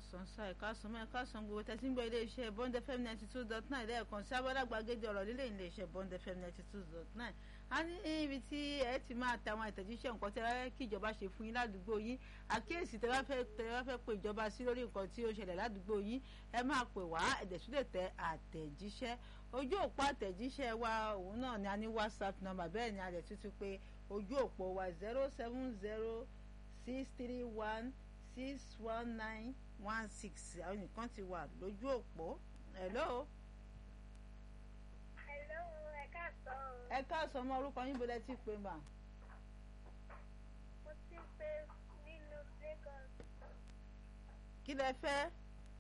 káàsán sá ẹ káàsán mọ́ ẹ káàsán gbogbo tẹ́sí ń gbọ́ iléeṣẹ́ bond fm ninety two dot nine lẹ́ẹ̀kan sí abọ́dàgbàgede ọ̀rọ̀ lílé iléeṣẹ́ bond fm ninety two dot nine a ní ibi tí ẹ ti máa ta àwọn ìtẹ̀jíṣẹ́ nǹkan tí ẹ kí ìjọba ṣe fún yín ládùúgbò yín àkíyèsí tẹ bá fẹ́ tẹ bá fẹ́ pe ìjọba sí lórí nǹkan tí ó ṣẹlẹ̀ ládùúgbò yín ẹ máa pè wá ẹ̀dẹ̀sùn lè tẹ àtẹ̀jíṣẹ́ ojú òpó àtẹ̀jíṣẹ́ wa òun náà ni a ní whatsapp number bẹ́ẹ̀ ni a lè tuntun pé ojú òpó wa zero seven zero six three one six one nine one six àwọn nìkan ti wà lójú òpó hello. Hello, ẹ káàsán. ẹ káàsán ọmọ orúkọ yín bọ́lá tí pé mà. Mo ti pé nínú Lagos. kí lẹ fẹ́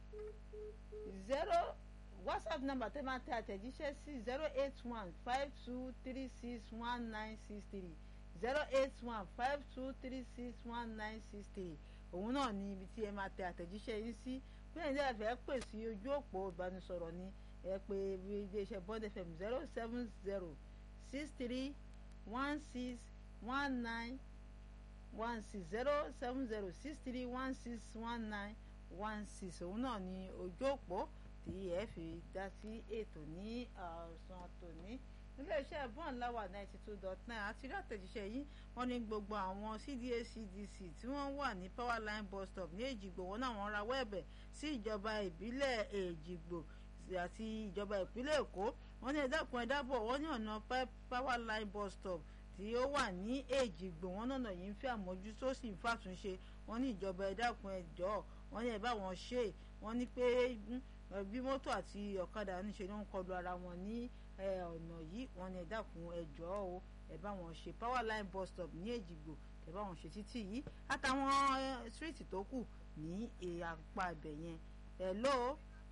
zero whatsapp number tẹ́ máa tẹ àtẹ̀jíṣẹ́ sí zero eight one five two three six one nine six three zero eight one five two three six one nine six three òun náà ni ibi tí ẹ máa tẹ àtẹ̀jíṣẹ́ yín sí bí ẹ̀yin dẹ́rẹ́ fẹ́ pè sí ojú òpó ìbánisọ̀rọ̀ ni ẹ pè iléeṣẹ́ bond fm zero seven zero six three one six one nine one six zero seven zero six three one six one nine one six òun náà ni ojú òpó tí ẹ fi dá sí ètò ní ọ̀sán tòní iléeṣẹ́ bond láwà ninety two dot nine àti rí àtẹ̀jíṣẹ́ yìí wọ́n ní gbogbo àwọn cda cdc tí wọ́n wà ní powerline bus stop ní èjìgbò wọn náà wọ́n rawọ́ ẹ̀bẹ̀ sí ìjọba ìbílẹ̀ èjìgbò àti ìjọba ìpínlẹ̀ èkó wọ́n ní ẹ̀dẹ́kun ẹ̀dábọ̀ wọ́n ní ọ̀nà powerline bus stop tí ó wà ní èjìgbò wọn náà yìí ń fẹ́ àmójútó sì ń fàtúnṣe wọ́n ní ìjọba ẹ̀dákun ẹ̀jọ́ wọ́n ní ẹ̀ bá wọn ṣe wọ́n ní pé bí mọ́tò àti ọ̀kadà níṣe ló ń kọlu ara wọn ní ọ̀nà yìí wọ́n ní ẹ dákun ẹ jọ̀ọ́ o ẹ bá wọn ṣe power line bus stop ní èjìgbò ẹ bá wọn ṣe títì yìí àtàwọn street tó kù ní apá ibẹ̀ yẹn hello.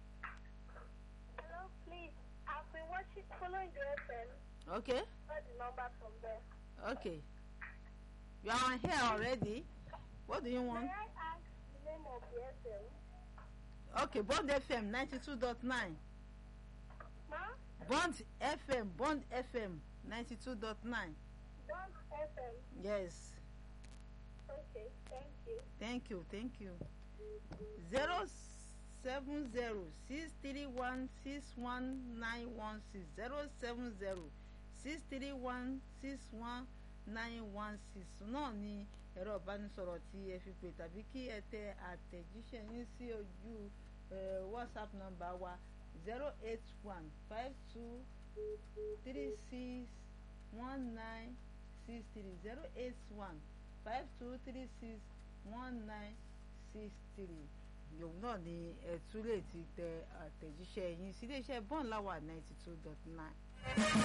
Hello, please. I've been watching, following the FM. okay Got the number from there. okay you are on here already what do you want. May I ask the name of the FM? okay bond fm ninety two dot nine Ma? bond fm bond fm ninety two dot nine Don't FM. yes. Okay, thank you. thank you thank you zero seven zero six three one six one nine one six zero seven zero six three one six one nine one six náà ni ẹ̀rọ ìbánisọ̀rọ̀ tí ẹ fi pè tàbí kí ẹ tẹ àtẹ̀jíṣẹ́ yín sí ojú whatsapp number wa zero eight one five two three six one nine six three zero eight one five two three six one nine six three yòówù náà ni ẹ tún lè ti tẹ àtẹ̀jíṣẹ́ yín sí iléeṣẹ́ bọ́ọ̀n láwà ninety two dot nine.